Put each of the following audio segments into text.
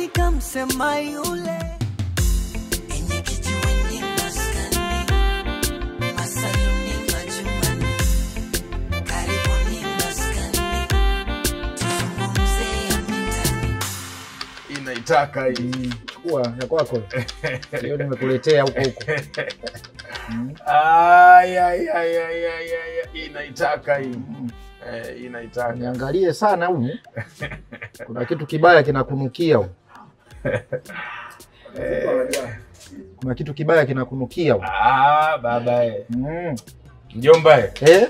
nani kamsema yule enye kijiweni maskani masaluni majumbani karibuni maskani tuzungumze ya mitani inaitaka hii Chukua ya kwako. Leo nimekuletea huko huko. Ay, ay, ay, ay, ay, ay, ay. inaitaka hii eh, inaitaka Niangalie sana humu. Kuna kitu kibaya kinakunukia humu. Kuna kitu kibaya kinakunukia humu. ah, baba eh. Mm. mjomba eh. Eh?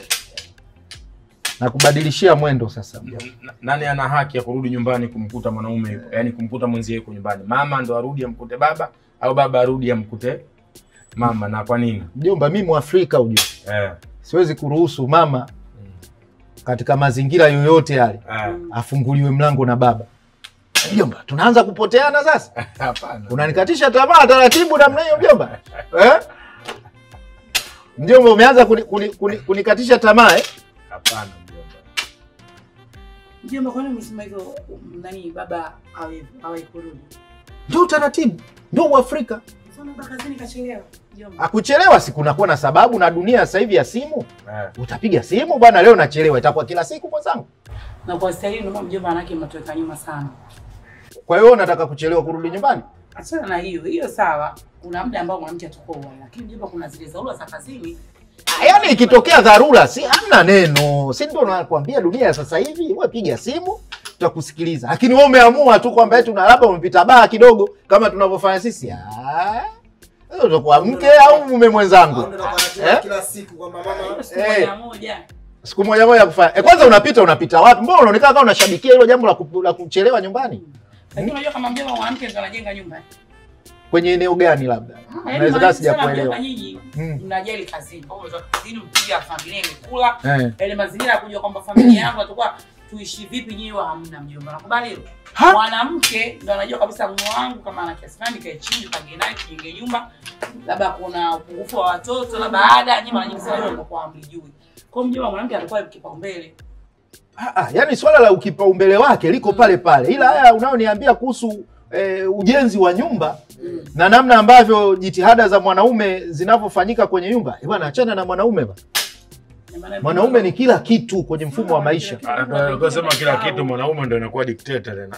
Na kubadilishia mwendo sasa. N- nani ana haki ya kurudi nyumbani kumkuta mwanaume yuko yaani kumkuta mwenzie yuko nyumbani mama ndo arudi amkute baba au baba arudi amkute mama na kwa nini Mjomba, mimi Mwafrika ujue. eh, Siwezi kuruhusu mama katika mazingira yoyote yale eh. afunguliwe mlango na baba. Mjomba, tunaanza kupoteana sasa. hapana Unanikatisha tamaa taratibu namna hiyo mjomba eh? Mjomba, umeanza kuni, kuni, kuni, kunikatisha tamaa eh? hapana mjomba Mjomba, kwani umesema hivyo um, nani baba awe awe kurudi? Ndio utaratibu, ndio Uafrika. Sasa baba kazini kachelewa. Mjomba. Akuchelewa si kunakuwa na sababu, na dunia sasa hivi ya simu, eh. utapiga simu bwana, leo nachelewa, itakuwa kila siku mwenzangu. Na kwa staili ndio maana mjomba anake mnatuweka nyuma sana. Kwa hiyo unataka kuchelewa kurudi nyumbani? Achana na hiyo. Hiyo sawa. Kuna muda ambao mwanamke atakuwa uwai, lakini mjomba kuna zile dharura za kazini. Ah, Yaani ikitokea dharura, si hamna neno, si ndio nakwambia, dunia ya sasa hivi, wewe piga simu tutakusikiliza, lakini wewe umeamua tu kwamba eti una labda umepita baa kidogo kama tunavyofanya sisi. Ah, wewe utakuwa mke au mume mwenzangu? Au ndio nakwambia Eh? kila siku kwamba mama Siku Eh. moja moja. siku moja moja kufanya. E, kwanza unapita unapita wapi? Mbona unaonekana kama unashabikia hilo jambo la, ku, la kuchelewa nyumbani? Lakini unajua kama mjomba mwanamke ndo anajenga nyumba. eh? Kwenye eneo gani labda? Yaani Naweza mara kaa nyingi sana sijakuelewa. mjomba nyinyi Mm. mnajali kazini. Kwa hiyo umetoka kazini mpiga familia imekula. Eh. Ile mazingira ya kujua kwamba familia yangu atakuwa tuishi vipi nyinyi wa hamna mjomba. Nakubali hilo. Ha? Mwanamke ndo anajua kabisa mume wangu kama ana kiasi fulani kae chini pange naye tujenge nyumba. Labda kuna upungufu wa watoto labda ada nyinyi mara nyingi sana hilo mnakuwa hamlijui. Kwa hiyo mjomba mwanamke anakuwa kipaumbele. Ah, ah, yani swala la ukipaumbele wake liko pale pale, ila haya unayoniambia kuhusu eh, ujenzi wa nyumba Mm. na namna ambavyo jitihada za mwanaume zinavyofanyika kwenye nyumba, eh bwana, achana na mwanaume bwana. Na maana Mwanaume ni kila kitu kwenye mfumo wa maisha. kusema kila kitu mwanaume ndo inakuwa dikteta tena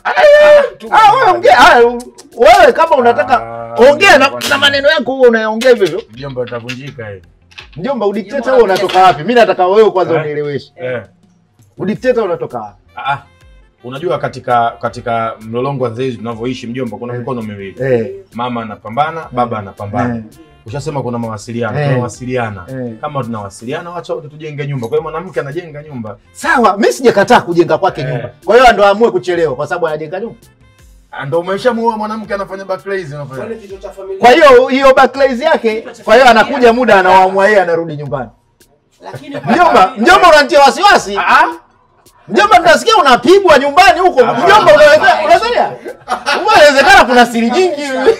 Ah, wewe ongea, ah, wewe kama unataka Ah, ongea na, kwa na nini? maneno yako huo unayaongea hivyo hivyo. mjomba utavunjika hivi Mjomba, udikteta huo unatoka wapi? Mimi nataka wewe kwanza Eh? unieleweshe. eh. Udikteta unatoka wapi? ah. unajua katika katika mlolongo wa zezi tunavyoishi mjomba kuna Eh. mikono miwili Eh, mama anapambana baba anapambana eh, ushasema kuna mawasiliano Eh. tunawasiliana eh. kama tunawasiliana wacha wote tujenge nyumba kwa hiyo mwanamke anajenga nyumba Sawa, mimi sijakataa kujenga kwake Eh. nyumba. Kwa hiyo ndo aamue kuchelewa kwa sababu anajenga nyumba. Ah, ndo umeshamuoa mwanamke anafanya backlays unafanya kwani kitu cha familia Kwa hiyo hiyo backlays yake, kwa hiyo anakuja muda anawaamua yeye anarudi nyumbani. Lakini Mjomba, mjomba unanitia wasiwasi. ah Mjomba tunasikia unapigwa nyumbani huko. Hapana. Mjomba unaweza unadhania? Inawezekana kuna siri nyingi.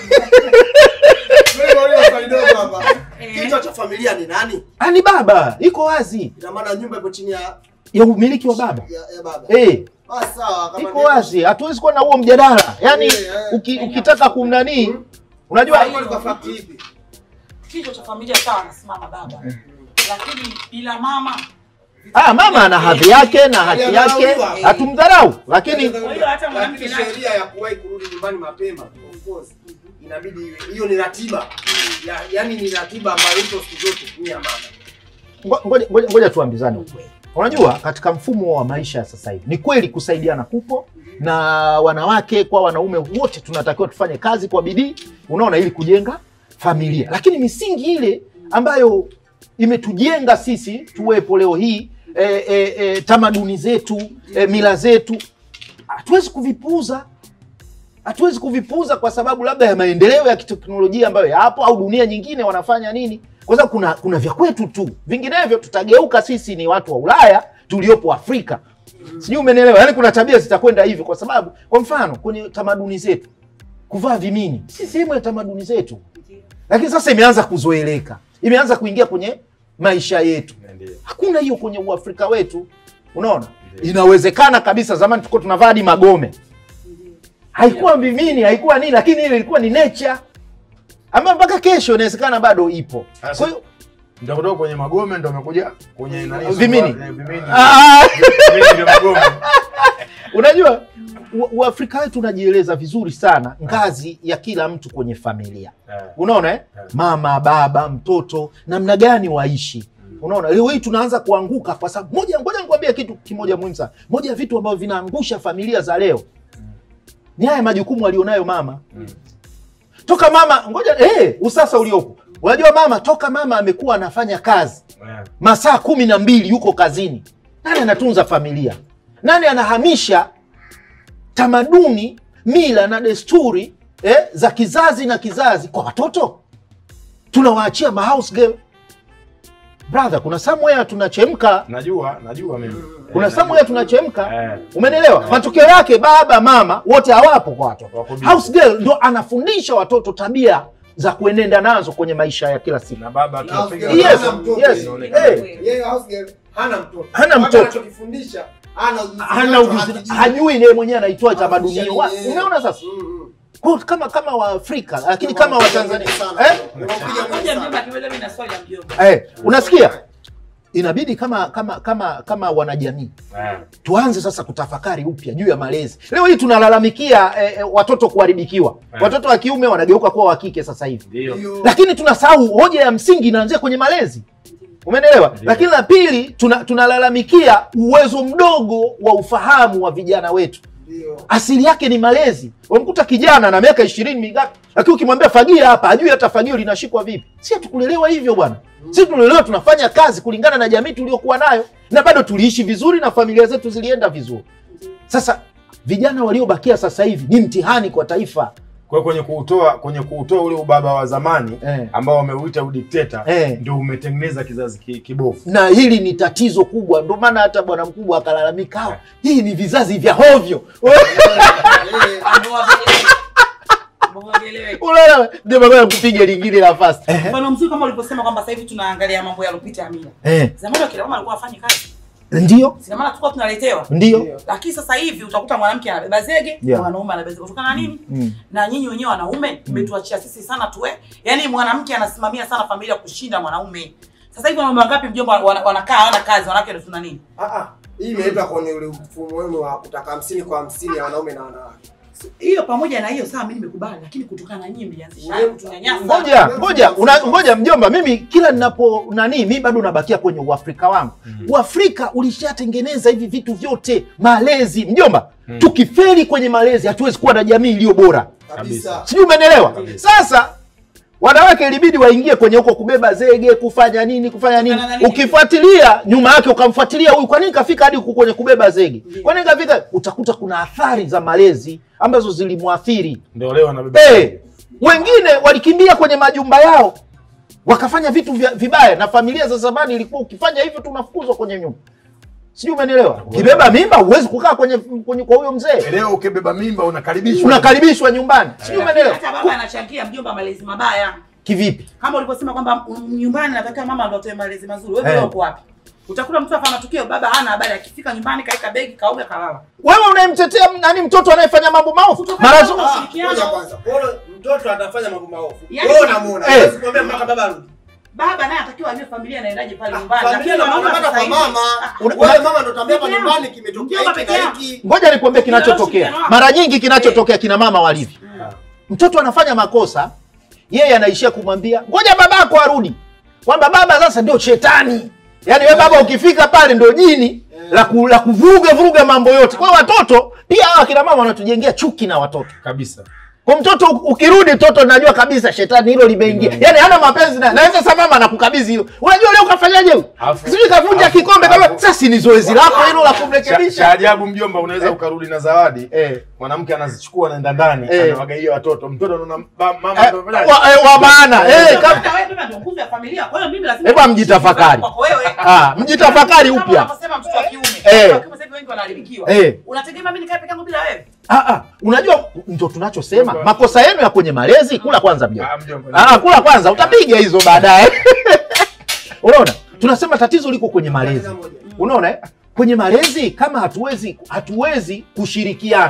Wewe wale swali dogo hapa. Eh. Kichwa cha familia ni nani? Ani baba, iko wazi. Ina maana nyumba ipo chini ya Ya umiliki wa baba. ya, ya baba. Eh, Ah, sawa kama iko ndivyo. wazi. Hatuwezi kuwa na huo mjadala. Yaani Eh, eh. uki, ukitaka kumnani unajua Hapo ni kwa fact ipi? kichwa cha familia sawa anasimama baba. Lakini bila mama Ah, mama ana hadhi yake na haki yake, hatumdharau, lakini Kwa hiyo hata mwanamke Lakini naye- sheria ya kuwahi kurudi nyumbani mapema of course inabidi iwe hiyo ni ratiba. Ya, yaani ni ratiba ambayo ipo siku zote ni ya mama. ngo- ngoja, ngoja, ngoja tuambizane ukweli. Unajua, katika mfumo wa maisha ya sasa hivi ni kweli kusaidiana kupo, na wanawake kwa wanaume wote tunatakiwa tufanye kazi kwa bidii, unaona, ili kujenga familia, lakini misingi ile ambayo imetujenga sisi tuwepo leo hii e, e, e, tamaduni zetu e, mila zetu hatuwezi kuvipuuza hatuwezi kuvipuuza kwa sababu labda ya maendeleo ya kiteknolojia ambayo yapo au dunia nyingine wanafanya nini kwa sababu kuna kuna vya kwetu tu vinginevyo tutageuka sisi ni watu wa ulaya tuliopo afrika sijui umenielewa yaani kuna tabia zitakwenda hivyo kwa sababu kwa mfano kwenye tamaduni zetu kuvaa vimini si sehemu ya tamaduni zetu lakini sasa imeanza kuzoeleka imeanza kuingia kwenye maisha yetu Ndio. hakuna hiyo kwenye uafrika wetu unaona inawezekana kabisa zamani tulikuwa tunavaa hadi magome haikuwa mimini haikuwa nini lakini ile ilikuwa ni nature ama mpaka kesho inawezekana bado ipo Sasa- kwa hiyo Ndio kutoka kwenye magome ndio amekuja kwenye nani? Vimini. Eh, Vimini. Ah, Vimini ndio magome. unajua wa- uafrika wetu unajieleza vizuri sana ngazi ya kila mtu kwenye familia Eh. unaona eh? mama baba mtoto namna gani waishi unaona leo hii tunaanza kuanguka kwa sababu moja ngoja nikwambie kitu kimoja muhimu sana moja ya vitu ambavyo vinaangusha familia za leo ni haya majukumu alionayo mama Mm. toka mama ngoja eh, usasa uliopo unajua mama toka mama amekuwa anafanya kazi Eh. masaa kumi na mbili yuko kazini nani anatunza familia nani anahamisha tamaduni mila na desturi eh, za kizazi na kizazi kwa watoto tunawaachia mahouse girl brother kuna somewhere tunachemka Najua, najua mimi. kuna Eh, somewhere tunachemka Eh. umenelewa matokeo yake baba mama wote hawapo kwa watoto Wako busy. house girl ndo anafundisha watoto tabia za kuenenda nazo kwenye maisha ya kila siku Na baba Na akiwapiga house girl Yes, hana mtoto. yes. Inaonekana. Eh. Yeye house girl hana mtoto. Hana Hata mtoto. anachokifundisha hana ujuzi hana nacho, ujuzi hakijui. hajui yeye mwenyewe anaitoa tamaduni Hakijui hiyo Wa- yeye. umeona sasa Mm, mm. Kwa hiyo kama kama waafrika lakini kama watanzania Sana. eh? Unapiga Ngoja mwingi mjomba sana. akimaliza mimi na swali la mjomba. Eh, unasikia inabidi kama kama kama kama wanajamii Eh. tuanze sasa kutafakari upya juu ya malezi leo hii tunalalamikia eh, eh, watoto kuharibikiwa Eh. watoto wa kiume wanageuka kuwa wa kike sasa hivi Ndio. Ndio. lakini tunasahau hoja ya msingi inaanzia kwenye malezi umenelewa Ndio. lakini la pili tuna- tunalalamikia uwezo mdogo wa ufahamu wa vijana wetu Ndio. asili yake ni malezi wamkuta kijana na miaka ishirini mingapi lakini ukimwambia fagia hapa ajui hata fagio linashikwa vipi si hatukulelewa hivyo bwana si tulelewa tunafanya kazi kulingana na jamii tuliokuwa nayo na bado tuliishi vizuri na familia zetu zilienda vizuri sasa vijana waliobakia sasa hivi ni mtihani kwa taifa Kwa hiyo kwenye kuutoa kwenye kuutoa ule ubaba wa zamani Eh. ambao wameuita udikteta Eh. ndio umetengeneza kizazi ki- kibovu. na hili ni tatizo kubwa ndio maana hata bwana mkubwa akalalamika "Ah, hii ni vizazi vya hovyo Eh, unaona ndio maana kupiga lingine la fast Mfano mzuri kama ulivyosema kwamba sasa hivi tunaangalia mambo yalopita ya mila. eh, Zamani wakina mama walikuwa wafanye kazi. ndio Sina maana tulikuwa tunaletewa. ndio Lakini sasa hivi utakuta mwanamke anabeba zege, Yeah. mwanaume anabeba zege. Kutokana na nini? Mm. Na nyinyi wenyewe wanaume mmetuachia sisi sana tuwe. Yaani mwanamke anasimamia sana familia kushinda mwanaume. Sasa hivi wanaume wangapi mjomba wana- wanakaa hawana kazi, wanawake ndio tuna nini? ah, ah. Hii imeletwa kwenye ule mfumo wenu wa kutaka hamsini kwa hamsini ya wanaume na wanawake. Hiyo pamoja na hiyo sawa, mimi nimekubali, lakini kutokana na nyinyi mlianzisha hayo kutunyanyasa. ngoja ngoja una, ngoja mjomba mimi kila ninapo nani mi bado nabakia kwenye uafrika wangu uafrika ulishatengeneza hivi vitu vyote malezi mjomba tukifeli kwenye malezi hatuwezi kuwa na jamii iliyo bora Kabisa. sijui umenelewa Kabisa. sasa wanawake ilibidi waingie kwenye huko kubeba zege kufanya nini kufanya nini Kufanya nini? ukifuatilia nyuma yake ukamfuatilia huyu kwa nini kafika hadi huku kwenye kubeba zege kwa nini kafika utakuta kuna athari za malezi ambazo zilimwathiri Ndio leo anabeba. hey, wengine walikimbia kwenye majumba yao wakafanya vitu vya, vibaya na familia za zamani ilikuwa ukifanya hivyo tunafukuzwa kwenye nyumba sijui umenielewa ukibeba mimba huwezi kukaa kwenye, kwenye kwa huyo mzee Leo ukibeba mimba unakaribishwa. unakaribishwa nyumbani sijui Lakini umenielewa hata baba anachangia mjomba malezi mabaya. kivipi kama ulivyosema kwamba mm, nyumbani natakiwa mama ndo atoe malezi mazuri. Wewe Eh. hey. uko wapi? Utakuta mtu hapa matukio, baba hana habari, akifika nyumbani kaeka begi, kaoga, kalala. wewe unayemtetea nani mtoto anayefanya mambo maovu Kutokana mara na zo- mambo- Ah, Ushirikiano. ngoja kwanza. Kwa hiyo mtoto atafanya mambo maovu. Yaani- Wewe unamuona. Eh. Huwezi kumwambia mpaka baba arudi. Baba naye anatakiwa ajue familia inaendaje pale Ah, nyumbani. Familia Lakini ndio wanaume unapata sasa kwa hivi- mama. Ah, Una- Wewe mama ndo utaambia hapa Peke nyumbani yangu. kimetokea Mjomba hiki peke na yangu. hiki. ngoja nikwambie Ukielewa kinachotokea ushirikiano wako. mara nyingi kinachotokea kina mama walivyo mtoto anafanya makosa yeye anaishia kumwambia ngoja babako arudi kwamba baba sasa ndio shetani yaani we baba ukifika pale ndio jini la, ku, la kuvuruga vuruga mambo yote kwa hiyo watoto pia hawa kina mama wanatujengea chuki na watoto kabisa. kwa mtoto u- ukirudi mtoto najua kabisa shetani hilo limeingia yaani hana mapenzi na naweza sasa mama anakukabidhi hilo unajua leo kafanyaje huyu Alafu- sijui kavunja alafu- kikombe kama alafu- sasa ni zoezi lako hilo la Cha, cha kumrekebisha ajabu mjomba, unaweza ukarudi na zawadi eh. mwanamke anazichukua anaenda ndani Eh. anawagaia watoto, mtoto anaona ba- mama Eh, ndo amefanyaje? wa, eh, wa maana eh, Ndio kama- maana wewe baba ndio nguzo ya familia. Kwa hiyo mimi lazima Hebu mjitafakari. Kwako wewe. Ah, mjitafakari Kama upya. unavyosema mtoto wa kiume. Eh. Mtoto wa kiume sasa hivi wengi wanaharibikiwa. Eh. Unategemea mimi nikae peke yangu bila wewe? Ah, ah, unajua ndo tunachosema makosa yenu ya kwenye malezi kula kwanza mjomba Ah, mjomba. ah, kula kwanza utapiga hizo baadaye unaona tunasema tatizo liko kwenye malezi unaona eh? kwenye malezi kama hatuwezi hatuwezi kushirikiana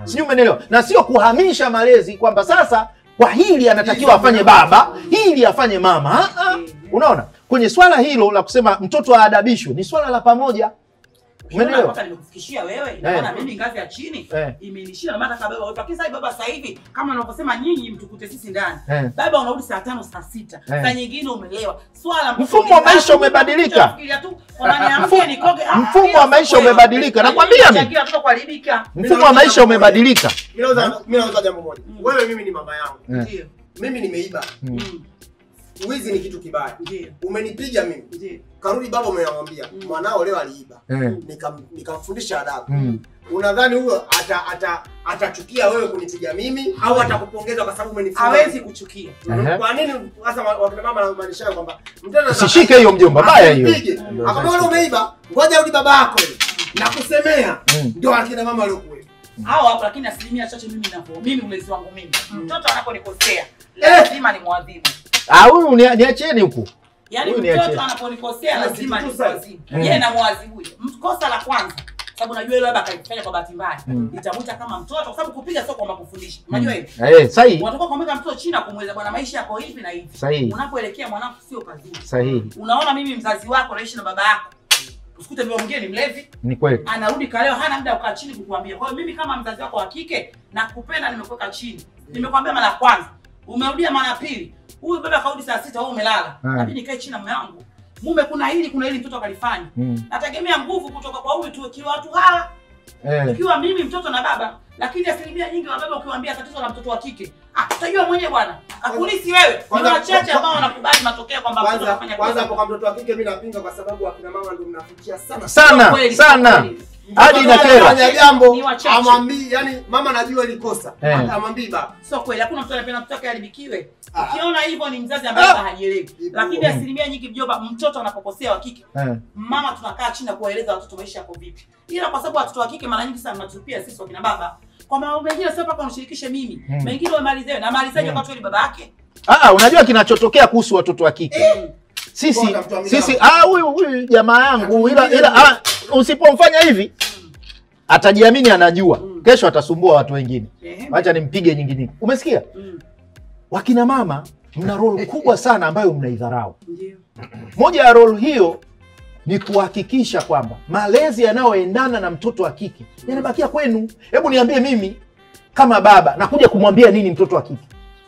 sijui umenielewa na sio kuhamisha malezi kwamba sasa kwa hili anatakiwa afanye baba hili afanye mama Ah, ah. unaona kwenye swala hilo la kusema mtoto aadabishwe ni swala la pamoja Umeelewa? Mpaka nimekufikishia wewe, ina maana mimi ngazi ya chini Eh. imenishia na maana kabeba wewe. Lakini sasa baba sasa hivi kama unavyosema nyinyi mtukute sisi ndani. Eh. Baba unarudi saa tano saa sita. Eh. Saa nyingine umelewa. Swala Mfumo wa maisha umebadilika. Unafikiria tu kwamba niamke nikoge. Ah, mfumo hiyo wa sio maisha kweli. umebadilika. Na Nakwambia nyinyi mimi. mnachangia watoto kuharibika. mfumo wa maisha umebadilika Mimi nauza mimi nauza jambo moja. Wewe mimi ni mama yangu. Eh. Ndio. Mimi nimeiba. Mm. Mm. Wizi ni kitu kibaya. Ndio. Umenipiga mimi. Ndio. Karudi baba umemwambia Mm. mwanao leo aliiba. Eh. Nikam- Nikamfundisha adabu. Mm. Unadhani huyo ata ata atachukia wewe kunipiga mimi au atakupongeza kwa sababu umenifunga? Hawezi kuchukia. Ehe. Kwa nini sasa wa- wakina mama wanamaanisha kwamba mtoto usishike hiyo mjomba baya hiyo Asipige. Akamwambia wewe umeiba, ngoja rudi baba yako yule. na kusemea. Mm. Ndio akina mama waliokuwa. hao hapo, lakini asilimia chache mimi navyo mimi ulezi wangu mimi mtoto anaponikosea lazima ni mwadhibu. Ah, huyu ni- niacheni huku Yaani Huyu ni achie. mtoto anaponikosea Huyu lazima si ni kitu sana. mwadhibu. Mm. Yeye na mwadhibu. Kosa la kwanza sababu najua yule labda akaifanya kwa bahati mbaya. Mm. Nitamwita kama mtoto kwa sababu kupiga sio kwamba kufundisha. Unajua hivi? eh, sahihi Unatoka kumweka mtoto chini na kumweleza bwana maisha yako hivi na hivi. sahihi Unapoelekea mwanangu sio pazuri. sahihi Unaona mimi mzazi wako naishi na baba yako. Usikute mbele mwingine ni mlevi, ni kweli anarudi kaleo hana muda wa kukaa chini kukuambia. Kwa hiyo mimi kama mzazi wako wa kike nakupenda, nimekuweka chini, nimekwambia mara ya kwanza, umerudia mara ya pili, huyu baba karudi saa sita, wewe umelala, Hmm. nabidi nikae chini na mume wangu, mume, kuna hili kuna hili mtoto akalifanya. Mm. Nategemea nguvu kutoka kwa huyu tu, ikiwa watu hawa, eh. ikiwa mimi mtoto na baba. Lakini asilimia nyingi wa baba ukiwaambia tatizo la mtoto wa kike, ah, utajua mwenyewe bwana, akulisi wewe. Ni Kwanza- wachache kwa- ambao wanakubali matokeo kwamba mtoto Kwanza anafanya kwanza kosa. hapo kwa mtoto wa kike mimi napinga kwa sababu akina mama ndio mnafikia sana. sana Kweli, sana kweli. hadi Mtoto inakera. anafanya jambo Ni wachache. amwambii, yani mama najua ilikosa. Eh. Amwambii baba. Sio kweli, hakuna mtu anapenda mtoto wake aharibikiwe. Ah. Ukiona hivyo ni mzazi ambaye Ah. hajielewi. Ipo. Lakini asilimia nyingi mjomba, mtoto anapokosea wa kike, Eh. mama tunakaa chini na kuwaeleza watoto maisha yako vipi. Ila kwa sababu watoto wa kike mara nyingi sana mnatupia sisi wakina baba. Kwa mambo mengine sio mpaka unishirikishe mimi. Mm. Mengine umalizewe na malizaje Mm. wakati wewe ni baba yake? Ah, unajua kinachotokea kuhusu watoto wa kike Mm. sisi Bora mtu amilao. sisi ah, huyu huyu jamaa yangu ila ila ah, usipomfanya hivi atajiamini anajua Mm. kesho atasumbua watu wengine Ehe. wacha nimpige nyingi nyingi umesikia Mm. wakina mama mna role kubwa sana ambayo mnaidharau Ndio. moja ya role hiyo ni kuhakikisha kwamba malezi yanayoendana na mtoto wa kike yanabakia kwenu hebu niambie mimi kama baba nakuja kumwambia nini mtoto wa kike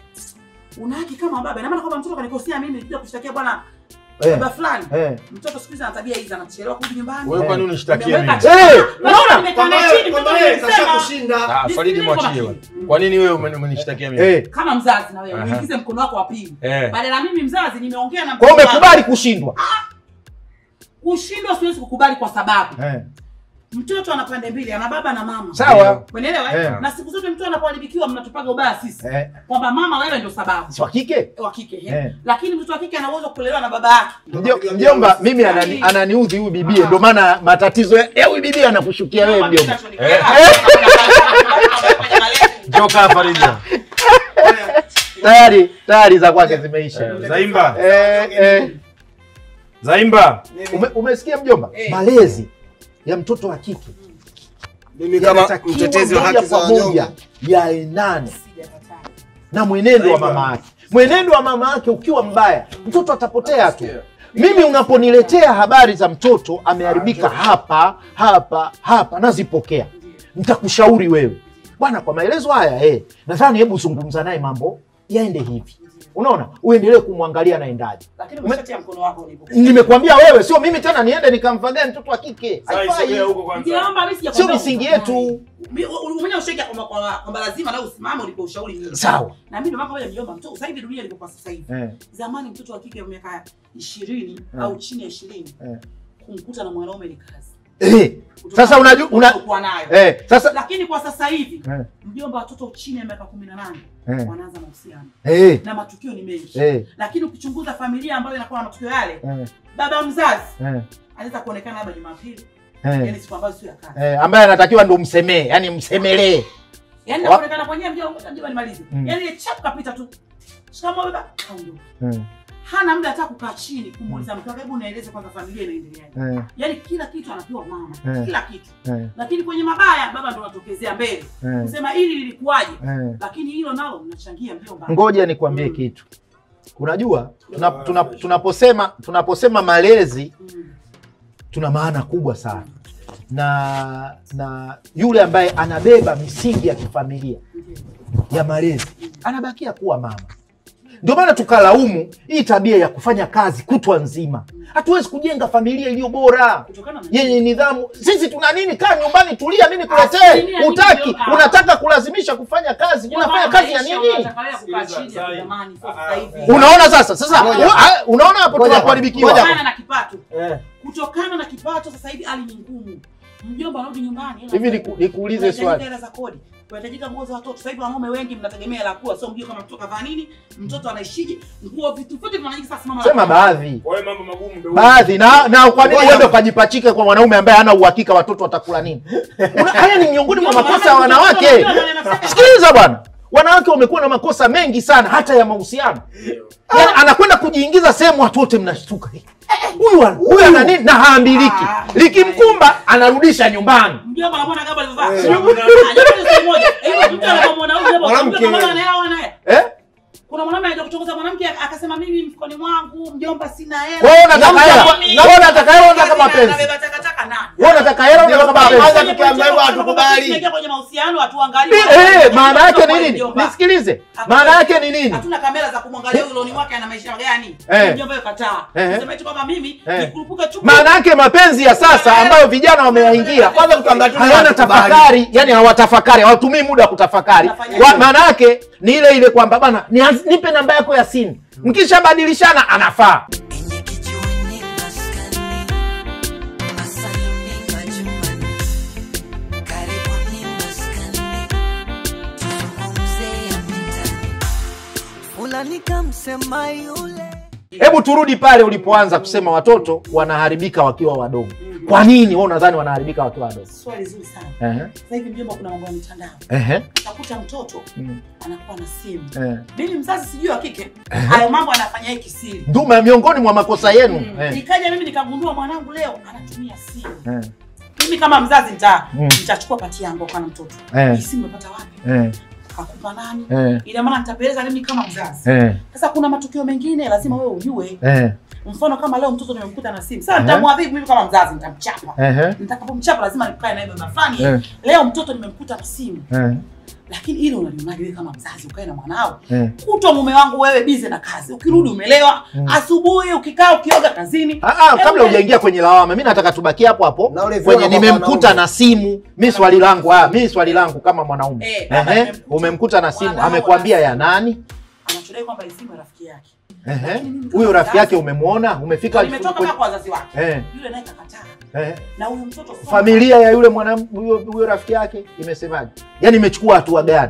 Una haki kama baba. Ina maana kwamba mtoto kanikosea mimi nikuja kushtakia bwana eh, baba fulani. eh. Mtoto siku hizi ana tabia hizi anachelewa kurudi nyumbani. Wewe kwani unishtakia mimi? Nimeweka Eh, chini. unaona? Nimekaa Kwamba naye yeye chini, kwamba mtoto yeye amenisema. kashakushinda. Ah, Faridi Nisikilize kwa mwachie makini. wewe. Kwa nini wewe umeni- umenishtakia mimi? Eh. kama mzazi na wewe Aha. uingize mkono wako wa pili Eh. badala mimi mzazi nimeongea na kwa hiyo mtoto wangu. umekubali kushindwa kushindwa siwezi kukubali kwa sababu eh. mtoto ana pande mbili ana baba na mama sawa umeelewa Eh. eh? na siku zote mtoto anapoharibikiwa mnatupaga ubaya sisi eh. kwamba mama wewe ndio sababu si wa kike wa kike eh. Eh. lakini mtoto wa kike ana uwezo wa kulelewa na baba yake Mjo- mjomba mimi anani, ananiudhi huyu bibie ndio maana matatizo ya ya huyu bibie anakushukia wewe mjomba Eh. Joka hapa Faridi. tayari tayari za kwake zimeisha Eh, Zaimba. eh, eh. Zaimba. Ume, umesikia mjomba Eh. malezi ya mtoto wa kike Mimi kama yanatakiwa mtetezi wa moja haki za kwa moja wanyonge. yaendane na mwenendo wa mama yake mwenendo wa mama yake ukiwa mbaya mtoto atapotea tu mimi unaponiletea habari za mtoto ameharibika hapa hapa hapa nazipokea nitakushauri wewe bwana kwa maelezo haya eh, nadhani hebu zungumza naye mambo yaende hivi unaona uendelee kumwangalia naendaje lakini umeshatia mkono wako ulipo nimekwambia wewe sio mimi tena niende nikamfagae mtoto wa kike Sasa Haifai. isogea huko kwanza. Niliomba mimi sio sijakwambia misingi ukatae. yetu Mi- u- u- mwenyewe ushakia kwamba kwamba- kwamba lazima na usimame ulipo ushauri mimi sawa na mimi ndio maana moja mjomba mtoto sasa hivi dunia ilivyokuwa sasa hivi eh, zamani mtoto wa kike wa miaka ishirini au chini ya ishirini Eh. kumkuta na mwanaume ni kazi eh. sasa unajua una, kuwa nayo eh, sasa lakini kwa sasa hivi eh, mjomba watoto chini ya miaka kumi na nane eh, wanaanza mahusiano eh, na matukio ni mengi eh, lakini ukichunguza familia ambayo inakuwa na matukio yale eh, baba mzazi eh, anaweza kuonekana labda jumapili eh. yani siku ambazo sio ya kazi eh, ambaye anatakiwa ndo msemee yani msemelee yani Wa- naonekana kwenyewe mjomba mjomba nimalize Mm. yani ile chap kapita tu shikamo baba kaondoka mm. hana muda hata kukaa chini kumuuliza mke wake, hebu nieleze kwanza familia inaendeleaje. Eh, Yaani kila kitu anapewa mama, Eh. kila kitu. eh, Lakini kwenye mabaya baba ndo anatokezea mbele eh, kusema hili lilikuwaje, eh. lakini hilo nalo mnachangia mjomba. Ngoja nikwambie kitu. Unajua tuna, tuna, tunaposema tunaposema malezi Mm. tuna maana kubwa sana na na yule ambaye anabeba misingi ya kifamilia ya malezi anabakia kuwa mama. Ndio maana tukalaumu hii tabia ya kufanya kazi kutwa nzima. Hatuwezi kujenga familia iliyo bora Kutokana na yenye nidhamu. Sisi tuna nini? Kaa nyumbani, tulia, mimi nikuletee. Asilimia nyingi Utaki, ndio- ah. unataka kulazimisha kufanya kazi. Unafanya kazi ya nini? Unaona sasa, sasa Ngoja. wa- unaona hapo Ngoja. tunakuharibikiwa. Ngoja. kutokana na kipato Eh. kutokana na kipato sasa hivi hali ni ngumu mjomba anarudi nyumbani hela Hivi za- niku- nikuulize kunahitajika swali. hela za kodi kunahitajika nguo za watoto sasa hivi wanaume wengi mnategemea hela kula sio mjue kama mtoto kavaa nini mtoto anaishije nguo vitu vyote vinahitajika sasa mama Sema baadhi. Kwa hiyo mambo magumu ndio Baadhi na na kwa nini Ngoja. uende ukajipachike kwa mwanaume ambaye hana uhakika watoto watakula nini? Una- Haya ni miongoni mwa makosa ya wanawake. Sikiliza bwana. Wanawake wamekuwa na makosa mengi sana hata ya mahusiano. Yaani anakwenda kujiingiza sehemu watu wote mnashtuka. Huyu ana- huyu ana nini na haambiliki. Ah. Likimkumba anarudisha nyumbani. mjomba anamwona kama alivyovaa Eh. Ah, jambo ni siku moja Eh, mtu anapomwona huyu jambo Mwanamke. mjomba kama anaelewa anaye Eh? kuna mwanaume anaenda kutongoza mwanamke akasema mimi mfukoni mwangu mjomba sina hela Wewe unataka Mjomba, hela? mimi- Wewe unataka hela, unataka Kazi na- mapenzi? nabeba takataka nani? Wewe unataka hela unataka mapenzi? Kwanza tukiambia hivyo hatukubali. Tunaingia kwenye mahusiano hatuangalii. Eh, maana yake ni Kwa nini? mjomba. Nisikilize. Maana yake ni nini? Hatuna kamera za kumwangalia huyo loni wake ana maisha gani. Eh. Mjomba yeye kataa. Eh. Sema eti kwamba mimi Eh. nikurupuka chupu. Maana yake mapenzi ya sasa ambayo vijana wameyaingia Kwanza tukiambia tu hayana hatukubali. tafakari, yani hawatafakari, hawatumii muda wa kutafakari. Unafanya Wa- Maana yake ni ile ile kwamba bana, nianz- nipe namba yako ya simu, mkishabadilishana anafaa. Enye kijiweni maskani, masaluni majumbani, karibuni maskani, tuzungumze ya mitaani. Fulani kamsema yule Hebu turudi pale ulipoanza kusema watoto wanaharibika wakiwa wadogo. Kwa nini wewe unadhani wanaharibika wakiwa wadogo? Swali zuri sana. Ehe, Sasa hivi mjomba kuna mambo ya mitandao. ehe, Utakuta mtoto mm, anakuwa na simu. eh. Mimi mzazi sijui wa kike. Hayo mambo anafanya yeye kisiri. Nduma miongoni mwa makosa yenu. Mm. Eh, Nikaja mimi nikagundua mwanangu leo anatumia simu. eh, Mimi kama mzazi nita Mm. nitachukua pati yangu kwa na mtoto. Eh. Hii simu umepata wapi? eh, Kakupa nani? eh, Ina maana nitapeleza mimi kama mzazi. eh, Sasa kuna matukio mengine lazima wewe ujue. eh, Mfano kama leo mtoto nimemkuta na simu. Sasa Eh. nitamwadhibu mimi kama mzazi nitamchapa. ehe, Nitakapomchapa lazima nikae naye baba fulani. Eh. Leo mtoto nimemkuta na simu. eh, Lakini ile unalionaje wewe kama mzazi ukae na mwanao? eh. Kutwa mume wangu wewe bize na kazi. Ukirudi umelewa, asubuhi ukikaa ukioga kazini. Ah, ah, kabla Hebu- hujaingia kwenye lawama, mi nataka tubakie hapo hapo Na ule kwenye viongo nimemkuta wanaume. na simu. Mi swali langu ah, mi swali langu kama mwanaume Eh, baba Ehe, nimemkuta. umemkuta na simu, Mwanao amekwambia ya anasema. nani? Anachodai kwamba hii simu ya rafiki yake. Ehe, Lakini mimi kama huyo rafiki mzazi, yake umemwona, umefika Nimetoka kwenye- kama kwa wazazi wake. Eh, Yule naye kakataa. eh. Na huyu mtoto sasa- familia ya yule mwanam huyo huyo rafiki yake imesemaje? Yaani imechukua hatua gani?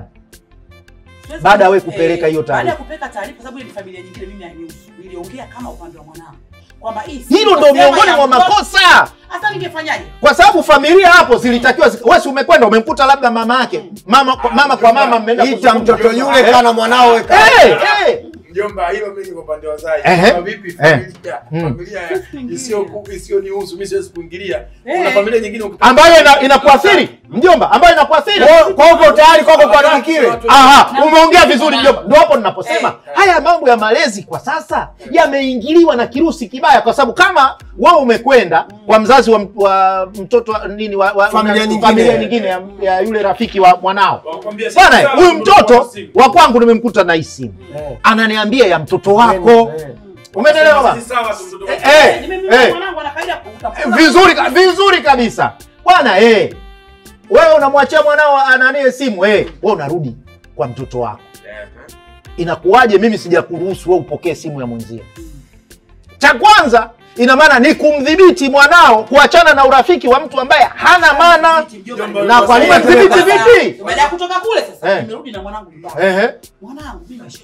Siwezi Baada ya wewe kusema- kupeleka eh, hiyo taarifa. Baada ya kupeleka taarifa, sababu ile ni familia nyingine, mimi hainihusu. Niliongea kama upande wa mwanangu kwamba hii si Hilo ndo kusema miongoni ya mwa mtoto. makosa, Hasa ningefanyaje? kwa sababu familia hapo zilitakiwa zi- wewe si umekwenda umemkuta labda mama yake mama kwa mama, kwa mama mmeenda Ita kuzungumza. mtoto yule kana mwanao weka. Eh, eh. Mjomba, hilo mimi kwa upande wa wazazi. Ehe. Kwa vipi Eh. familia? Mm. Familia isiyo isiyonihusu, mimi siwezi kuingilia. Eh. Kuna familia nyingine ukipata- ambayo ina, inakuathiri mjomba, ambayo inakuathiri Kwa kwa uko tayari kwako kwa kile. Aha, umeongea vizuri mjomba. Ndio hapo ninaposema Eh. haya mambo ya malezi kwa sasa yameingiliwa na kirusi kibaya, kwa sababu kama wewe umekwenda kwa mzazi wa, wa mtoto wa- nini wa, wa, Familia na- nyingine. familia nyingine ya, ya yule rafiki wa mwanao Wakwambia si bwana, sawa, huyu ndio mtoto simu. wa kwangu nimemkuta na hii simu, Eh. ananiambia ya mtoto wako. Eh. Umeelewa baba? Si sawa tu mtoto Eh, wako. eh, Nimemwona eh. mwanangu ana kaida kuuta. Eh, vizuri ka- vizuri kabisa bwana eh. Wewe unamwachia mwanao ananie simu eh, wewe unarudi kwa mtoto wako Eh, inakuwaje mimi sijakuruhusu wewe upokee simu ya mwenzio? Cha kwanza ina maana ni kumdhibiti mwanao kuachana na urafiki wa mtu ambaye hana maana. Na kwa nini Sasa- mdhibiti vipi? Baada ya kutoka kule sasa Eh. nimerudi na mwanangu nyumbani. Ehe, Mwanangu mimi maisha yetu maskini.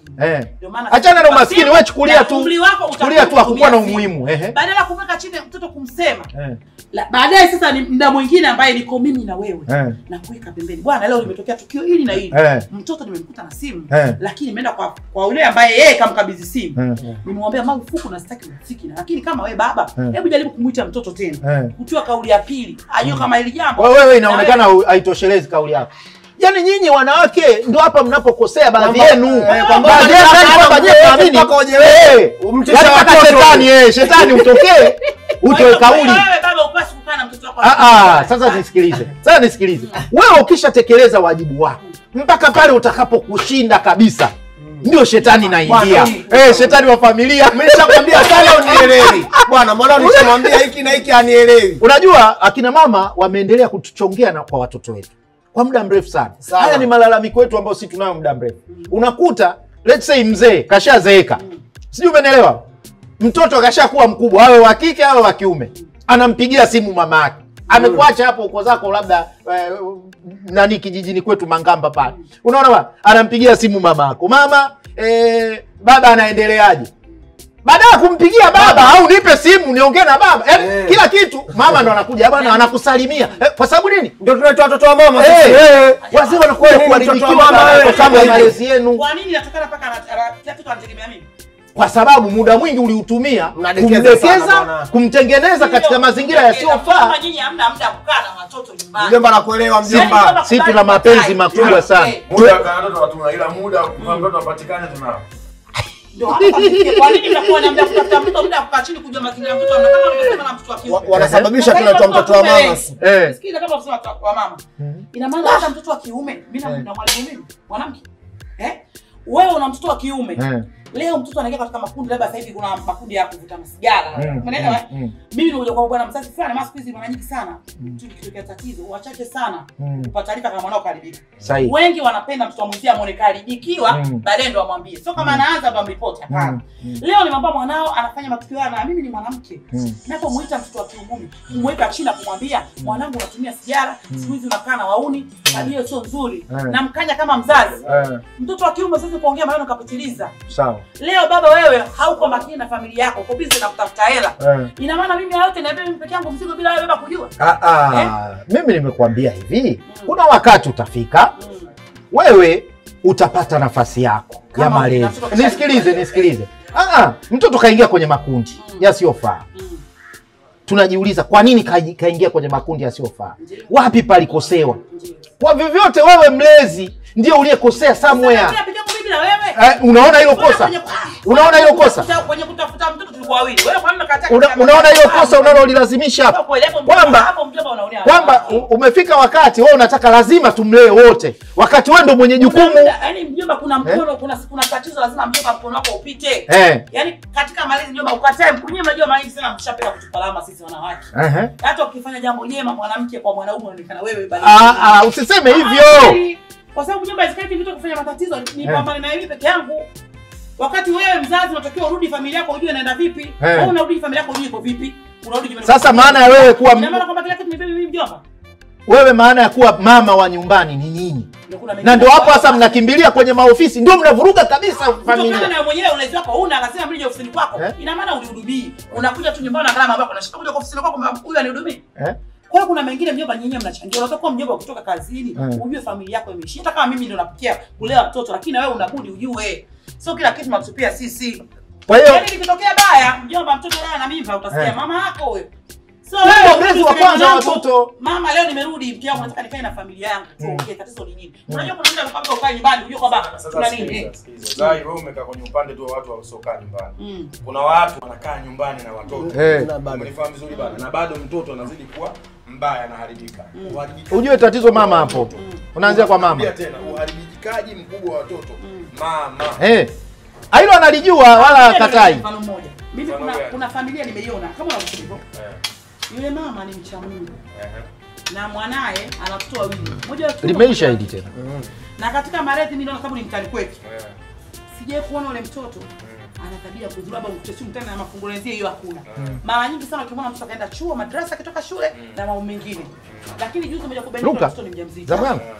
Eh. Ndio maana Achana na sisi umaskini, simu, wewe chukulia na tu- umri wako chukulia tu utakuwa hakukuwa na unatumia simu. umuhimu. Ehe. Badala ya kumweka chini mtoto kumsema Eh. la- baadaye sasa ni mda mwingine ambaye niko mimi na wewe Eh. na kuweka pembeni bwana leo limetokea tukio hili na hili Eh. mtoto nimemkuta na simu Eh. lakini nimeenda kwa kwa yule ambaye yeye kamkabidhi simu Eh. nimemwambia marufuku na sitaki muziki na lakini kama wewe baba Eh. hebu jaribu kumwita mtoto tena Eh. kutoa kauli ya pili ajue kama hili jambo Kwa wewe Na inaonekana hu- haitoshelezi kauli yako. Yaani nyinyi wanawake ndio hapa mnapokosea baadhi Kwamba- yenu. eh, kwamba Baadhi yenu unataka yaani kwamba mpaka nyie mnaamini, mpaka ujewe- eh, umtishe yaani mpaka watoto. shetani eh, shetani utokee Kwa hiyo- utoe kwa hiyo kauli. wewe baba upasi kukaa na mtoto wako Ah, ah, sasa nisikilize. Sasa nisikilize. Wewe ukishatekeleza wajibu wako mpaka pale utakapokushinda kabisa ndio shetani naingia. Bwana, Eh, shetani wa familia. Nimeshakwambia sana unielewi. Bwana, mbona nishamwambia hiki na hiki anielewi. Unajua akina mama wameendelea kutuchongea na kwa watoto wetu kwa muda mrefu sana. Sawa. Haya ni malalamiko yetu ambayo sisi tunayo muda mrefu. Unakuta let's say mzee kashazeeka, sijui umenielewa, mtoto kashakuwa mkubwa, awe wa kike awe wa kiume, anampigia simu mama yake amekuacha hapo uko zako labda eh, nani kijijini kwetu Mangamba pale, unaona bwana, anampigia simu mama yako, mama eh, baba anaendeleaje? baada ya kumpigia baba au nipe simu niongee na baba yaani Eh. kila kitu mama ndo anakuja bwana anakusalimia eh, kwa sababu nini Ndio tunaitwa watoto wa mama. Eh, sisi. eh, wazee wanakuwa Wewe ni kuharibikiwa mtoto wa mama, kwa wewe. sababu ya malezi yenu kwa nini natokana mpaka ana- ana- kila kitu anategemea mimi kwa sababu muda mwingi uliutumia Mnadekeza kumdekeza sana bwana. kumtengeneza katika Ndio, mazingira kudekeza. yasiyofaa Kama nyinyi hamna muda wa kukaa na watoto nyumbani Mjomba nakuelewa Yaani mjomba. kama si tuna kubali mapenzi kukae. makubwa sana Eh, muda wa watoto hatuna ila muda wa kumpa mtoto apatikane tunao ndio hapa kafikia. kwa nini mnakuwa na muda wa kutafuta mtoto muda wa kukaa chini kujua mazingira ya mtoto na kama ulivyosema na mtoto wa kiume Wa- Wanasababisha Sasa tunaitwa hivi mtoto wa watoto mama. wengi. eh. Sikiza kama unasema mtoto wa mama. Ina maana hata mtoto wa kiume, mimi na na mwalimu mimi, mwanamke. Eh? Wewe una mtoto wa kiume. Eh. Leo mtoto anaingia katika makundi labda sasa hivi kuna makundi ya kuvuta masigara. Mm, Umeelewa? mm, mm. Mimi nikuja kwa bwana mzazi fulani, maana siku hizi mara nyingi sana. Tu kitokea tatizo, wachache sana Mm. kupata taarifa kama mwanao karibika. sahihi Wengi wanapenda mtoto wa mwenzie amwone karibikiwa, Mm. baadaye ndo amwambie. Sio kama anaanza ndo amripoti, hapana. Mm, mm. Leo nimwambia mwanao anafanya matukio haya na mimi ni mwanamke. Mm. Napomuita mtoto wa kiungumi, kumweka chini na kumwambia mwanangu unatumia sigara, siku hizi unakaa na wauni, tabia hiyo sio nzuri. Mm. Namkanya kama mzazi. eh, Mtoto wa kiume sasa kuongea maneno kapitiliza. sawa Leo baba wewe hauko makini na familia yako, uko busy na kutafuta hela. eh. Ina maana mimi hayote naibeba mimi peke yangu mzigo bila wewe baba kujua. Ah, ah. mimi nimekuambia hivi kuna wakati utafika Mm. wewe utapata nafasi yako ya Kama malezi. unatoka Nisikilize, kushauri. nisikilize. Ah, ah, mtoto kaingia kwenye makundi Mm. yasiyofaa. Mm. Tunajiuliza kwa nini kai- kaingia kwenye makundi yasiyofaa? Ndiyo. Wapi palikosewa? Ndiyo. Kwa vyovyote, wewe mlezi ndio uliyekosea somewhere. Sasa mimi peke yangu mimi na wewe. Eh, unaona hilo Kwenye- kosa? kwenye- Unaona hilo kosa? Kutafuta- Kwenye kutafuta mtoto tulikuwa wawili. Wewe kwa nini unakataa? Una, katika- unaona hilo kosa unalolilazimisha hapa? Kweli, hapo mjomba- Kwamba- hapo mjomba unaonea Kwamba watu. u- umefika wakati wewe unataka lazima tumlee wote, wakati wewe ndo mwenye Kuna jukumu. muda, yaani mjomba kuna mkono kuna kuna tatizo lazima mjomba mkono wako upite. Eh, Yaani katika malezi mjomba ukatae mkunye mnajua mara nyingi sana mshapenda kutupalama sisi wanawake. ehe. Hata ukifanya jambo jema mwanamke kwa mwanaume unaonekana wewe bali. Ah, ah, usiseme Ah, hivyo. kweli. Kwa sababu mjomba isikati vitu kufanya matatizo ni Eh. pambane na mimi peke yangu. Wakati wewe mzazi unatakiwa urudi familia yako ujue inaenda vipi. Eh. Wewe unarudi familia yako ujue iko vipi. Unarudi nyumbani. Sasa maana ya wewe kuwa Ina maana kwamba kila kitu ni mimi mjomba. wewe maana ya kuwa mama wa nyumbani ni nyinyi, Ndio kuna na mengine ndio hapo ambayo- sasa mnakimbilia kwenye maofisi, ndio mnavuruga kabisa kutokana familia. na mwenyewe ulezi wako una lazima mlije ofisini kwako Eh? ina maana ulihudumii unakuja tu nyumbani na gharama ambako unashika kuja kwa ofisini kwako kwamba huyu anihudumii Eh? kwa hiyo kuna mengine mjomba nyinyi mnachangia unataka kuwa mjomba kutoka kazini Eh. ujue familia yako imeishi hata kama mimi ndio napikia kulea mtoto lakini na wewe unabudi ujue sio kila kitu tunatupia sisi Kwa hiyo yaani likitokea baya mjomba mtoto naye ana mimba utasikia Eh. mama yako huyo sio Wewe wewe mlezi urudi wa useme, kwanza wa "Mwanangu, watoto." mama leo nimerudi mke wangu nataka nikae na familia yangu tuongee tatizo ni nini unajua kuna mtu anakwambia ukae nyumbani ujue kwamba Sasa kuna nini sikiliza, eh. sikiliza. Zai, wewe umekaa kwenye upande tu wa watu wasiokaa nyumbani. Mm. Kuna watu wanakaa nyumbani na watoto. Eh. Na bado. Umenifahamu vizuri bana. Na bado mtoto anazidi kuwa mbaya anaharibika. Uharibikaji ujue tatizo mama hapo, watoto. unaanzia kwa mama. Narudia tena, uharibikaji mkubwa wa watoto. Mama. Eh, hilo analijua wala Ngoja katai. niwape Mfano mmoja. Mimi Mfano kuna gani? kuna familia nimeiona kama unavyosema hivyo. Eh, Yule mama ni mcha Mungu eh. na mwanaye ana watoto wawili. Mmoja wa kiume, Limeisha mmoja wa hili tena. Na katika malezi mimi naona sababu ni mtani kwetu. Eh. Sijai kuona yule mtoto ana tabia ya kudhuru labda mtesi mtani na mafungulenzie hiyo hakuna. Mara nyingi sana ukimwona mtoto akaenda chuo, madrasa akitoka shule na mambo mengine. Lakini juzi moja kubainika Luka, mtoto ni mjamzito. Zamu yangu.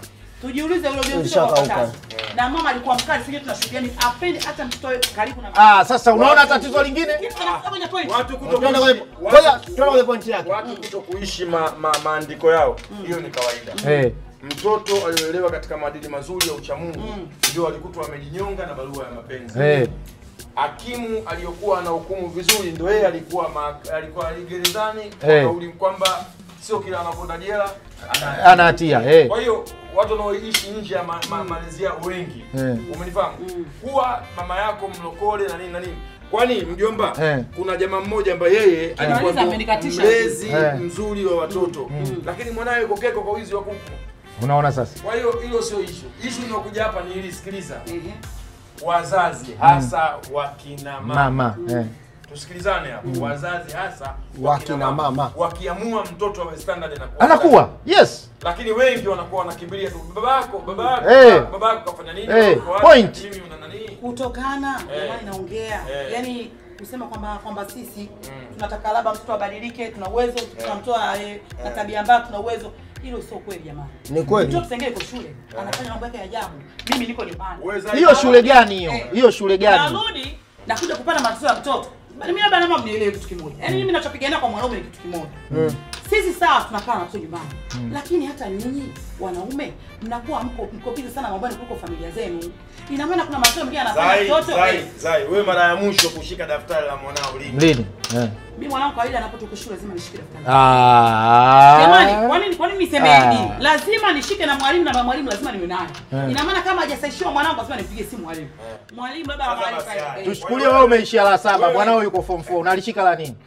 Tujiulize ule ujauzito Ushakauka. kwa wakati. Na mama alikuwa mkali, sije tunashuhudia ni apendi hata mtoto awe karibu na Ah, sasa unaona tatizo lingine? Kitu kinafuata kwenye point. Watu Tuende kuto kwenye- ngoja, tuende kwenye pointi yake. watu kuto kuishi ma, ma, maandiko yao hiyo ni kawaida. Eh. Mtoto aliolelewa katika maadili mazuri ya uchamungu ndio alikutwa amejinyonga na barua ya mapenzi. Eh. Hakimu aliyokuwa anahukumu vizuri ndio yeye alikuwa ma, alikuwa gerezani kwa Eh. kauli kwamba sio kila anakwenda jela ana Ana hatia. Eh. Kwa hiyo watu wanaoishi nje ya ma, ma, malezi yao wengi Eh. umenifahamu, huwa mama yako mlokole na nini na nini. Kwani mjomba, Eh. kuna jamaa mmoja ambaye yeye alikuwa Anaweza ndo amenikatisha. mlezi Eh. mzuri wa watoto, lakini mwanawe yuko keko kwa wizi wa kuku. Unaona sasa? Kwa hiyo hilo sio ishu. Ishu inayokuja hapa ni hili, sikiliza, Ehe. wazazi hasa wakina mama Mama. Eh. tusikilizane hapo. Wazazi hasa Wakina mama. wakiamua mtoto awe standard na Anakuwa. Yes. lakini wengi wanakuwa wanakimbilia tu baba yako baba yako Eh. baba yako kafanya nini Eh, Uko wapi? point. mimi una nani kutokana Eh. jamani naongea Eh. yani kusema kwamba kwamba sisi tunataka labda mtoto abadilike tuna uwezo tunamtoa eh, na tabia mbaya tuna uwezo hilo sio kweli jamani Ni kweli. mtoto sengine yuko shule anafanya mambo yake ya ajabu mimi niko nyumbani Uweza- Hiyo shule gani hiyo? Eh. Hiyo shule gani? narudi nakuja kupata matatizo ya mtoto Bali mimi labda naomba mnielewe kitu kimoja yaani mimi nachopigania kwa mwanaume ni kitu kimoja sisi sawa tunakaa na watoto nyumbani lakini hata nyinyi wanaume mnakuwa mko mko busy sana mambani kuliko familia zenu ina maana kuna matoto mengine anafanya Zai, mtoto Zai, eh, Zai, wewe mara ya mwisho kushika daftari la mwanao lini? Lini? Eh. mimi mwanangu kawaida anapotoka shule lazima nishike daftari Ah. Jamani, kwa nini kwa nini niseme Ah. hivi? Lazima nishike na mwalimu na mwalimu lazima niwe naye. Eh. Ina maana kama hajasaishiwa mwanangu lazima nipigie simu mwalimu. Mwalimu baba Sasa mwalimu basi haya. kae. Tuchukulie wewe umeishia la saba, Wewe- mwanao yuko form 4, unalishika la nini?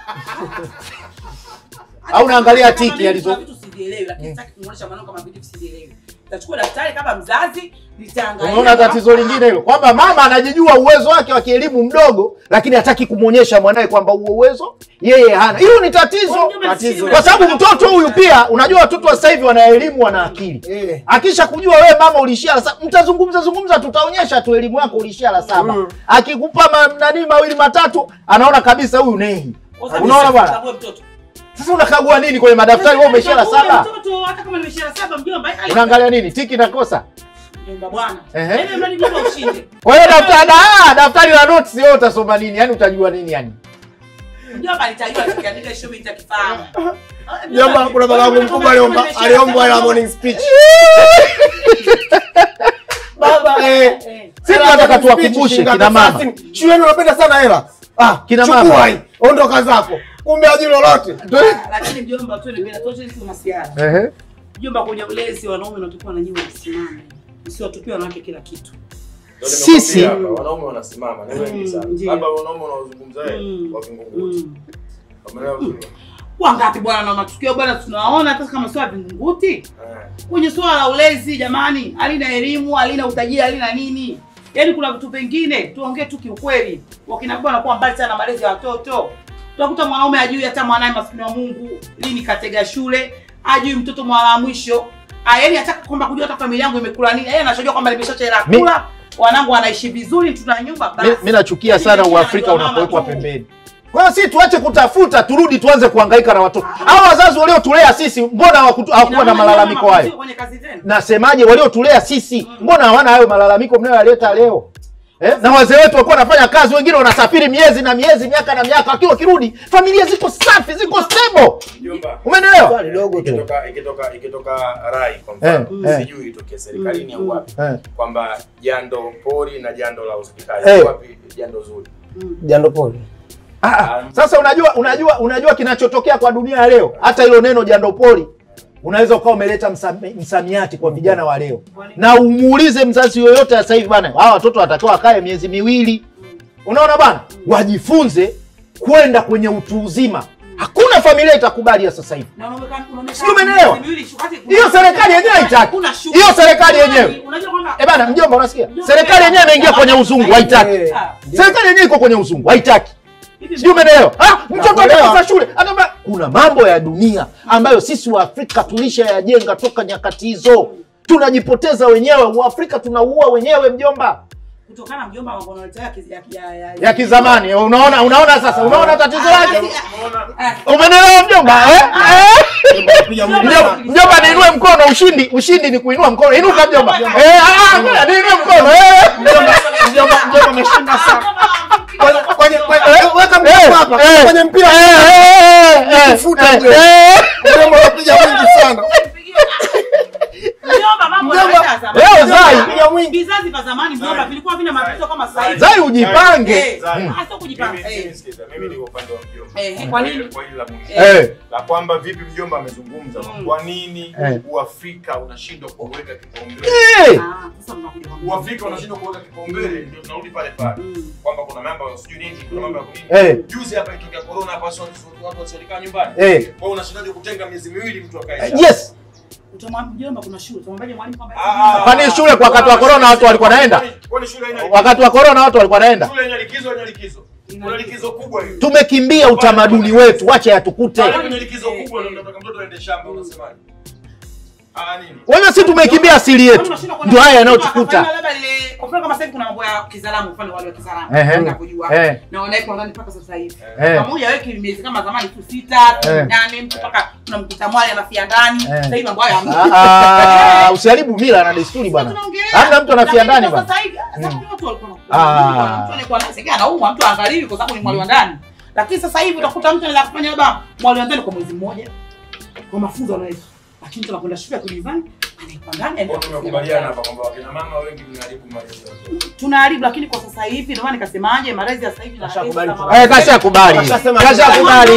Au unaangalia Kama tiki mimi alizo- kuna vitu sivielewi lakini sitaki kumuonesha mwanangu kama vitu sivielewi. Nitachukua daftari kama mzazi nitaangalia. Unaona tatizo lingine hilo kwamba mama anajijua uwezo wake wa kielimu mdogo, lakini hataki kumwonyesha mwanae kwamba huo uwezo yeye hana. Hilo ni tatizo, Tatizo. kwa sababu mtoto huyu pia, unajua watoto wa sasa hivi wana elimu, wana akili. Eh. Akisha kujua wewe mama ulishia la saba, mtazungumza zungumza, tutaonyesha tu elimu yako ulishia la saba. Akikupa ma, nani mawili matatu, anaona kabisa huyu nehi. Unaona bwana? Chague mtoto. Sasa unakagua nini kwenye madaftari? Wewe umeshia la Chague saba, Mtoto hata kama nimeshia la saba mjomba. ai- unaangalia nini? Tiki na kosa. Mjomba bwana. Ehe. Yaani mradi mjomba ushinde. Kwa hiyo daftari ah, daftari la notes wewe utasoma nini? Yaani utajua nini yani? Mjomba nitajua nikiandika hicho mimi nitakifahamu. Jomba, kuna baba yangu mkubwa aliomba aliombwa la morning speech. Baba eh. Eh. Sisi tunataka tuwakumbushe kina mama. Shuleni unapenda sana hela. Ah, Kina chukua mama. hii. Ondoka zako. Kumbe ajui lolote. Lakini mjomba tu ni bila tochi si masiara. Ehe. Mjomba, kwenye ulezi wanaume wanatakiwa na nyinyi wasimame, msiwatupie wanawake kila kitu. Ndio Sisi- nimekwambia hapa, wanaume wanasimama ni wengi Mm, sana. ndio. Labda wanaume wanaozungumza wewe Mm. wa Vingunguti. Mm. Umeelewa vizuri? Wangapi bwana na matukio bwana tunaona hata kama sio ya Vingunguti Eh. kwenye swala la ulezi, jamani, halina elimu, halina utajiri, halina nini. Yaani kuna vitu vingine tuongee tu kiukweli, wakina baba wanakuwa mbali sana na malezi ya watoto. Utakuta mwanaume ajui hata mwanae maskini wa Mungu lini katega shule, ajui mtoto mwala wa mwisho. Ah, yaani hataka kwamba kujua hata familia yangu imekula nini. Yeye anachojua kwamba nimeshacha hela ya Mi- kula, wanangu wanaishi vizuri, tuna nyumba basi. Mi- mi nachukia sana Yaani uafrika anajua mama unapowekwa tu. pembeni. Kwa hiyo sisi tuache kutafuta, turudi tuanze kuhangaika na watoto. Hao wazazi waliotulea sisi, mbona hawakutu- hawakuwa Ina na maana malalamiko mama hayo? kwenye kazi zenu. Nasemaje, waliotulea sisi, mbona hawana hayo malalamiko mnayoyaleta leo? Eh? Na wazee wetu walikuwa wanafanya kazi, wengine wanasafiri miezi na miezi, miaka na miaka, wakiwa wakirudi familia ziko safi, ziko stable. Mjomba. Umeelewa? Swali dogo tu. Ikitoka ikitoka ikitoka rai kwa mfano, Eh, eh. sijui itokee serikalini au wapi Eh. kwamba jando pori na jando la hospitali Eh. wapi jando zuri. Jando pole. Ah, ah. Sasa unajua unajua unajua kinachotokea kwa dunia ya leo, hata hilo neno jandopoli unaweza ukawa umeleta msami- msamiati kwa vijana wa leo, na umuulize mzazi yoyote sasa hivi bana, hawa watoto watakiwa wakae miezi miwili, unaona bana, wajifunze kwenda kwenye utu uzima. Hakuna familia itakubali ya sasa hivi. Na unaonekana- unaonekana Sijui umeelewa? miezi miwili, wakati- Hiyo serikali yenyewe haitaki. Hakuna shughuli. Hiyo serikali yenyewe. Unajua kwamba- Eh bana, mjomba, unasikia? Serikali yenyewe imeingia kwenye uzungu, haitaki. Eh. Ah, Serikali yenyewe iko kwenye uzungu, haitaki. hivi sijui umeelewa ah, mtoto Nakuelewa. atakosa shule Atamba- kuna mambo ya dunia ambayo sisi wa Afrika tulishayajenga toka nyakati hizo tunajipoteza wenyewe uafrika tunaua wenyewe mjomba kutokana mjomba mambo unaletea ya kiz- ya- ya- ya- ya kizamani unaona unaona sasa unaona tatizo Ah, lake basi, Umeona? ah, umenelewa mjomba eh? Eh? Piga mwingi Mjomba, sana. mjomba niinue mkono, ushindi ushindi ni kuinua mkono. Inuka mjomba. Eh, ah, ah, niinue mkono. Eh. Mjomba, mjomba, mjomba ameshinda sana. Kwenye- kwenye- kwenye- Eh, Weka eh, mkono hapa. eh, Kwenye mpira. eh, eh, eh, Kufuta eh, mjomba. eh. Mjomba unapiga mwingi sana. Mjomba, mambo Mjomba, yanaenda zamani. leo Zai. Piga mwingi. Vizazi vya zamani mjomba vilikuwa vina matatizo kama sasa hivi. Zai ujipange. Eh, Zai. hasa kujipanga. Mimi- Eh. mimi sikiza, mimi niko upande wa mjomba. Eh, kwa nini? Kwa hili la mwisho. Eh. La kwamba vipi mjomba amezungumza Mm. kwa nini Eh. Uafrika unashindwa kuweka kipaumbele? Eh. Ah, sasa mnakuja kwa Uafrika unashindwa kuweka kipaumbele, ndio tunarudi pale pale Mm. kwamba kuna mambo ya sijui nini, kuna mambo ya kunini. Eh. Juzi hapa itokea corona hapa watu watu wasiokaa nyumbani. Eh. Kwa hiyo unashindaje kutenga miezi miwili mtu akae? Yes. Utamwambia mjomba kuna shule. Utamwambia mwalimu kwamba Ah, Kwani shule kwa wakati wa corona watu walikuwa naenda? Kwani- Kwani shule haina Wakati wa corona watu walikuwa naenda. shule haina likizo, haina likizo. Kuna likizo kubwa hiyo. Tumekimbia utamaduni wetu, wacha yatukute. Pale kwenye likizo kubwa ndio unataka mtoto aende shamba unasemaje? Ah nini? Wewe si tumekimbia asili yetu. Ndio haya yanayotukuta. Labda ile kwa mfano kama sasa hivi kuna mambo ya Kizalamu, mfano wale wa Kizalamu. Ehe. Unakujua. Eh. Na wanaweka ndani mpaka sasa hivi. Eh. Pamoja weki miezi kama zamani tu sita, Eh. nane mtu mpaka unamkuta mwali anafia ndani. Eh. Sasa hivi mambo haya hamna. Ah, ah, usiharibu mila na desturi Sasa bwana. tunaongelea. Hamna mtu anafia Lakini ndani kwa bwana. Sasa hivi zamani watu walikuwa Ah. wanakuwa. Mtu alikuwa anasikia anaumwa, mtu angaliwi kwa sababu ni mwali wa ndani. Lakini sasa hivi utakuta mtu anaweza kufanya labda mwali wa ndani kwa mwezi mmoja. Kwa mafunzo anaweza. Lakini mtu anakwenda shule ya kujivani, anaikuwa ndani. Kwa anaenda tumekubaliana hapa kwamba wakina mama wengi mnaharibu malezi ya watoto. tunaharibu lakini kwa sasa hivi ndio maana nikasemaje malezi ya sasa hivi na Kashakubali malezi tu. kama- Eh, kashakubali. Kashasema- Kashakubali.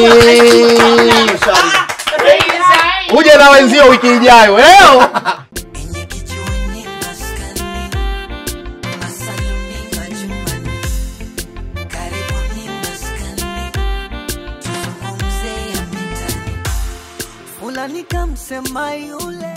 Uje na wenzio wiki ijayo. Leo Enye kijiweni maskani, masalini majumbani, karibuni maskani, tuzungumze ya mitaani. Fulani kamsema yule